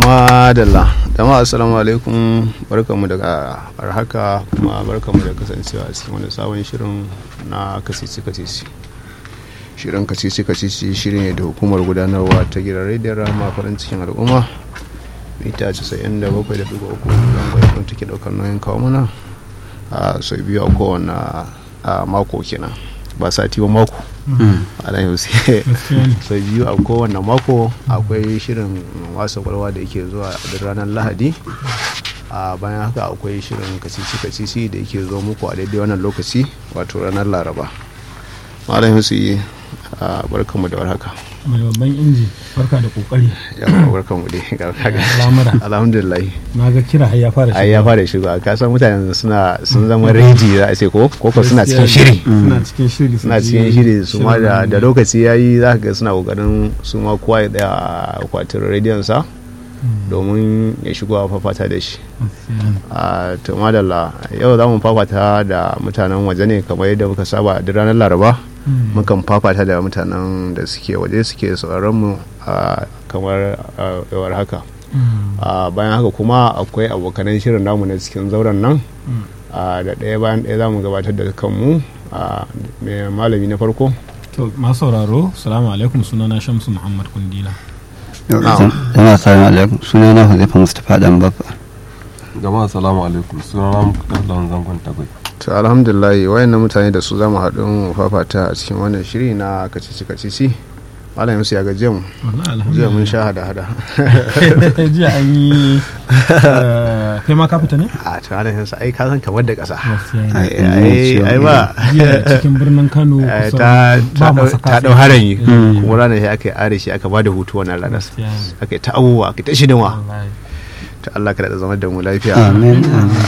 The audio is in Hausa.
madalla jama'a assalamu alaikum barkamu daga barhaka kuma barkamu da kasancewa a cikin wani sabon shirin na kasisi kasisi shirin kasisi kasisi shirin ne da hukumar gudanarwa ta gidan rediyon rama farin cikin al'umma mita 97.3 don gwaikwai take daukar nauyin kawo mana a sau biyu a kowane mako kenan ba sati ba mako alan yau sai biyu a kowane mako akwai shirin wasa kwalwa da yake zuwa a ranar lahadi a bayan haka akwai shirin kacici kacici da yake zo muku a daidai wannan lokaci wato ranar laraba malam yusuf barkanmu da warhaka mai babban inji barka da kokari yawa barkanmu dai al'amura alhamdulillah na ga kira har ya fara ai ya fara shiga ka san mutane suna sun zama reji za a ce ko ko suna cikin shiri suna cikin shiri suna cikin shiri su ma da da lokaci yayi za ka ga suna kokarin su ma kowa ya tsaya a akwatin rediyon sa domin ya shigo a fafata da shi a to madalla yau za mu fafata da mutanen waje ne kamar yadda muka saba duk ranar laraba mukan fafata da mutanen da suke waje suke sauraron mu kamar yawar haka bayan haka kuma akwai abokanan shirin namu na cikin zauren nan da ɗaya bayan ɗaya za mu gabatar da kanmu mai malami na farko to masu sauraro salamu alaikum sunana shamsu muhammad kundila jama'a salamu alaikum sunana huzaifa mustapha dan babba jama'a salamu alaikum sunana muktar dan zangon tagwai to alhamdulillah wayannan mutane da su za mu haɗu mu fafata a cikin wannan shiri na kacici kacici malam musu ya gaje mu jiya mun sha hada hada jiya an yi kai ma ka fita ne a to malam musu ai ka san kamar da ƙasa ai ai ba jiya cikin birnin kano ta ba masa ta dau haran yi kuma ranar shi aka yi are shi aka bada hutu wannan ranar aka yi ta abubuwa aka yi ta shidinwa ta Allah ka da zama da mu lafiya amin